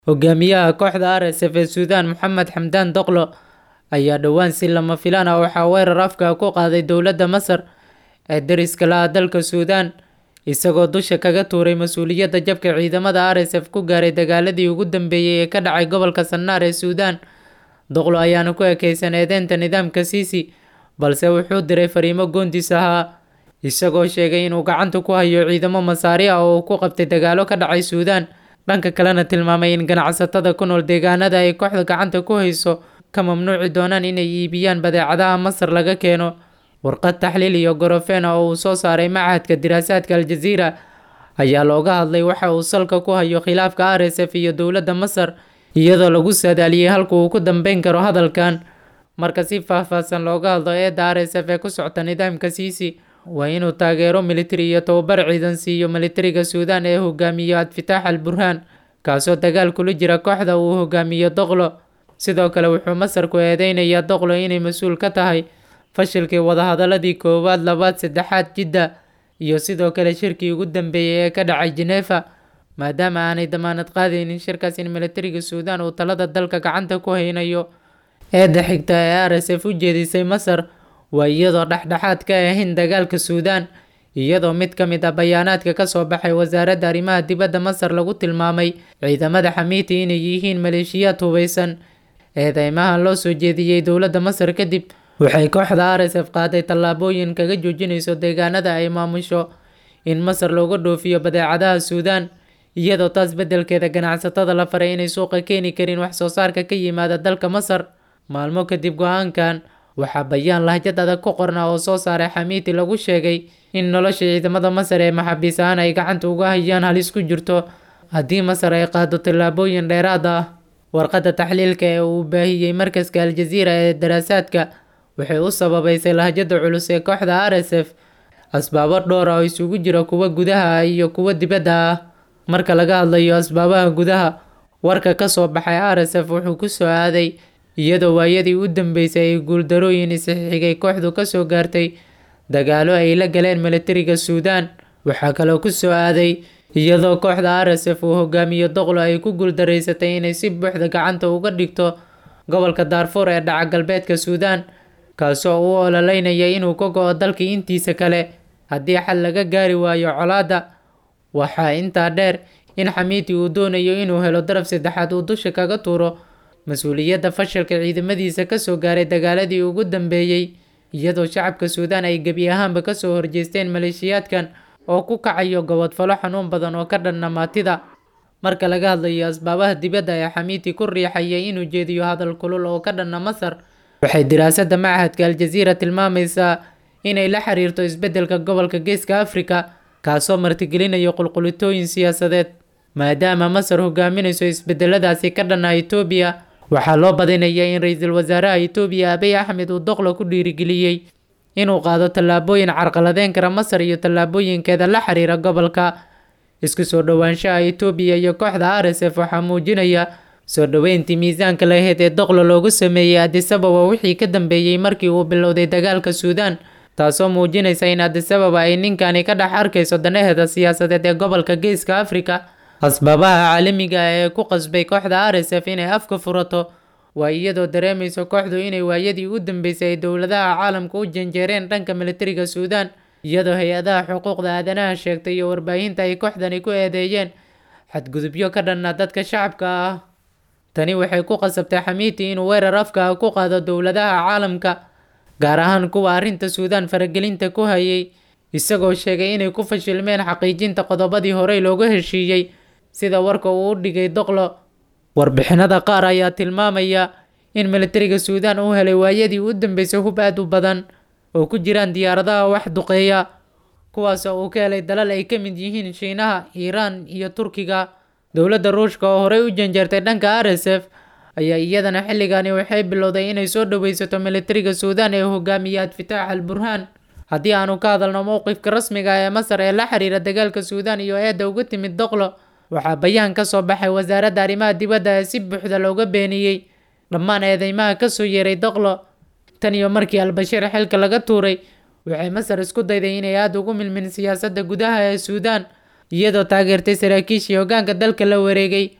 Hogaamiyaha kooxda RSF ee Suudaan Mohamed Hamdan Daglo ayaa dhowaan si lama filaan ah waxaa weerar afka ah ku qaaday dowladda Masar ee deriska la ah dalka Suudaan, isagoo dusha kaga tuuray mas'uuliyadda jabka ciidamada RSF ku gaaray dagaaladii ugu dambeeyay ee ka dhacay gobolka Sanaar ee Suudaan. Daglo ayaana ku ekaysan eedeynta nidaamka Sisi, balse wuxuu diray fariimo goondiis ahaa, isagoo sheegay inuu gacanta ku hayo ciidamo Masaari ah oo uu ku qabtay dagaallo ka dhacay Suudaan, dhanka kalena tilmaamay in ganacsatada ku nool deegaanada ay kooxdu gacanta ku hayso ka mamnuuci doonaan inay iibiyaan badeecadaha Masar laga keeno. Warqad taxliil iyo gorofeen ah oo uu soo saaray Machadka Diraasaadka Al Jazeera ayaa looga hadlay waxa uu salka ku hayo khilaafka RSF iyo dowladda Masar, iyadoo lagu saadaaliyay halka uu ku dambeyn karo hadalkan. Marka si faahfaahsan looga hadlo eedda RSF ee ku socota nidaamka Sisi, waa inuu taageero militari iyo tababar ciidan siiyo militariga Suudaan ee uu hogaamiyo Abdifataax al-Burhaan, kaasoo dagaal kula jira kooxda uu hogaamiyo Daglo. Sidoo kale wuxuu Masar ku eedeynayaa Daglo inay mas'uul ka tahay fashilkii wadahadalladii koowaad, labaad, saddexaad Jidda iyo sidoo kale shirkii ugu dambeeyay ee ka dhacay Geneva, maadaama aanay dammaanad qaadaynin shirkaas in militariga Suudaan uu talada dalka gacanta ku haynayo. Eedda xigta ee RSF u jeedisay Masar waa iyadoo dhexdhexaad ka ahayn dagaalka Suudaan, iyadoo mid ka mid ah bayaanaadka ka soo baxay wasaaradda arrimaha dibadda Masar lagu tilmaamay ciidamada Xamiiti inay yihiin maleeshiyaad hubeysan. Eedeymahan loo soo jeediyay dowladda Masar kadib, waxay kooxda RSF qaaday tallaabooyin kaga joojinayso deegaanada ay maamusho in Masar looga dhoofiyo badeecadaha Suudaan, iyadoo taas beddelkeeda ganacsatada la faray inay suuqa keeni karin wax soo saarka ka yimaada dalka Masar. Maalmo kadib go'aankan, waxaa bayaan lahjad adag ku qornaa oo soo saaray Xamiiti lagu sheegay in nolosha ciidamada Masar ee maxaabiis ahaan ay gacanta uga hayaan halis ku jirto haddii Masar ay qaaddo tallaabooyin dheeraad ah. Warqadda taxliilka ee uu baahiyay Markaska Al Jazeera ee Daraasaadka waxay u sababaysay lahjadda culus ee kooxda RSF asbaabo dhowr ah oo isugu jira kuwa gudaha ah iyo kuwa dibadda ah. Marka laga hadlayo asbaabaha gudaha, warka ka soo baxay RSF wuxuu ku soo aaday iyadoo waayadii u dambeysay ay guuldarrooyin is-xigay kooxdu ka soo gaartay dagaallo ay la galeen militariga Suudaan. Waxaa kaloo ku soo aaday iyadoo kooxda RSF uu hogaamiyo Daglo ay ku guuldareysatay inay si buuxda gacanta uga dhigto gobolka Darfur ee dhaca galbeedka Suudaan, kaasoo u ololeynaya inuu ka go'o dalka intiisa kale haddii xal laga gaari waayo colaadda. Waxaa intaa dheer in Xamiiti uu doonayo inuu helo daraf saddexaad uu dusha kaga tuuro mas'uuliyadda fashilka ciidamadiisa ka soo gaaray dagaaladii ugu dambeeyay, iyadoo shacabka Suudaan ay gebi ahaanba ka soo horjeesteen maleeshiyaadkan oo ku kacayo gobodfallo xanuun badan oo ka dhan ah maatida. Marka laga hadlayo asbaabaha dibadda ee Xamiiti ku riixaya inuu jeediyo hadal kulul oo ka dhan ah Masar, waxay diraasadda Machadka Al Jazeera tilmaamaysaa inay la xiriirto isbeddelka gobolka Geeska Afrika, kaasoo martigelinaya qulqulitooyin siyaasadeed. Maadaama Masar hogaaminayso isbeddelladaasi ka dhan ah Itoobiya, waxaa loo badinayaa in ra'iisul wasaaraha Itoobiya Abiy Ahmed uu Daglo ku dhiirigeliyay inuu qaado tallaabooyin carqaladeyn kara Masar iyo tallaabooyinkeeda la xiriira gobolka. Isku soo dhowaanshaha Itoobiya iyo kooxda RSF waxaa muujinaya soo dhoweyntii miisaanka lahayd ee Daglo loogu sameeyay Addis Ababa wixii ka dambeeyay markii uu bilowday dagaalka Suudaan, taasoo muujinaysa in Addis Ababa ay ninkani ka dhex arkayso danaheeda siyaasadeed ee gobolka Geeska Afrika. Asbaabaha caalamiga ah ee ku qasbay kooxda RSF inay afka furato waa iyadoo dareemayso kooxdu inay waayadii u dambeysay ay dowladaha caalamka u janjeereen dhanka militariga Suudaan, iyadoo hay-adaha xuquuqda aadanaha sheegtay iyo warbaahinta ay kooxdani ku eedeeyeen xadgudubyo ka dhan ah dadka shacabka ah. Tani waxay ku qasabtay Xamiiti inuu weerar afka ah ku qaado dowladaha caalamka, gaar ahaan kuwa arrinta Suudaan faragelinta ku hayay, isagoo sheegay inay ku fashilmeen xaqiijinta qodobadii horey looga heshiiyay, sida warka uu u dhigay Daglo. Warbixinada qaar ayaa tilmaamaya in militariga Suudaan uu helay waayadii u dambeysay hub aad u badan oo ku jiraan diyaaradaha wax duqeeya, kuwaas oo uu ka helay dalal ay ka mid yihiin Shiinaha, Iiraan iyo Turkiga. Dowladda Ruushka oo horey u janjeertay dhanka RSF ayaa iyadana xilligani waxay bilowday inay soo dhoweysato militariga Suudaan ee uu hogaamiyo Abdifataax al-Burhaan. Haddii aanu ka hadalno mowqifka rasmiga ah ee Masar ee la xiriira dagaalka Suudaan iyo eedda uga timid Daglo, waxaa bayaan ka soo baxay wasaaradda arrimaha dibadda ee si buuxda looga beeniyay dhammaan eedeymaha ka soo yeeray Daglo. Tan iyo markii al-Bashir xilka laga tuuray, waxay Masar isku dayday inay aad ugu milmin siyaasadda gudaha ee Suudaan, iyadoo taageertay saraakiishii hoggaanka dalka la wareegay,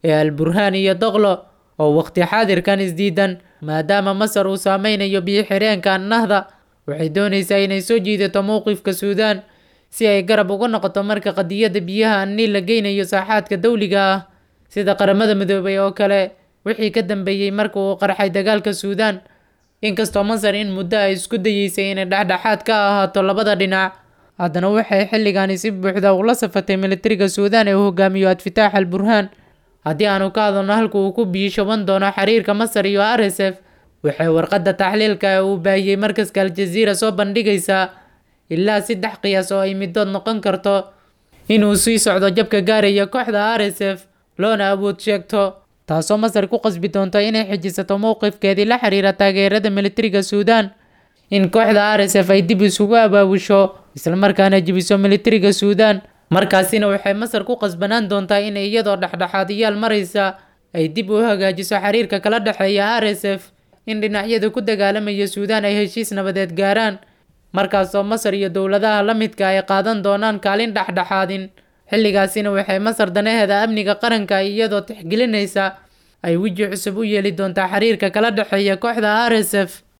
ee al burhaan iyo doqlo oo waqti xaadirkan isdiidan maadaama masar uu saameynayo biyo xireenka annahda waxay doonaysaa inay soo jiidato mowqifka suudaan si ay garab uga noqoto marka qadiyadda biyaha anniil la geynayo saaxaadka dawliga ah sida qaramada midoobay oo kale wixii ka dambeeyey marka uu qarxay dagaalka suudaan inkastoo masar in muddo ay isku dayeysay inay dhexdhexaad ka ahaato labada dhinac haddana waxay xilligani si buuxda ula safatay militariga suudaan ee uu hogaamiyo adfitaax al burhaan haddii aanu ka hadalno halka uu ku biishaban doono xiriirka masar iyo r s f waxay warqadda taxliilka ee uu baahiyey markaska aljaziira soo bandhigaysaa ilaa saddex qiyaas oo ay midood noqon karto inuu sii socdo jabka gaaraya kooxda r s f loona awood sheegto taasoo masar ku qasbi doonto inay xijisato mowqifkeedii la xiriira taageerada militariga suudaan in kooxda r s f ay dib isugu abaabusho islamarkaana jebiso militariga suudaan markaasina waxay masar ku qasbanaan doontaa in iyadoo dhexdhexaadiyaal maraysa ay dib u hagaajiso xiriirka kala dhexeeya r s f in dhinacyada ku dagaalamaya suudaan ay heshiis nabadeed gaaraan markaasoo masar iyo dowladaha la midka ay qaadan doonaan kaalin dhexdhexaadin xilligaasina waxay masar danaheeda amniga qaranka iyadoo tixgelinaysa ay weji cusub u yeeli doontaa xiriirka kala dhexeeya kooxda r s f